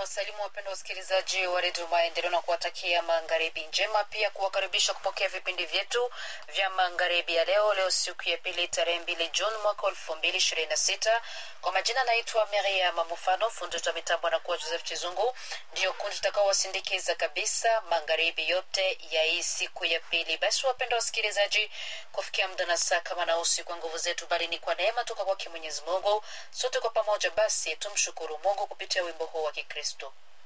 wasalimu wapendwa wasikilizaji wa redio maendeleo na kuwatakia magharibi njema pia kuwakaribisha kupokea vipindi vyetu vya magharibi ya leo leo siku ya pili tarehe mbili juni mwaka elfu mbili ishirini na sita kwa majina naitwa maria mamufano fundi wa mitambo anakuwa joseph chizungu ndiyo kundi tutakaowasindikiza kabisa magharibi yote ya hii siku ya pili basi wapendwa wasikilizaji kufikia muda na saa kama na usi kwa nguvu zetu bali ni kwa neema toka kwake mwenyezi mungu sote kwa pamoja basi tumshukuru mungu kupitia wimbo huu wa kikristo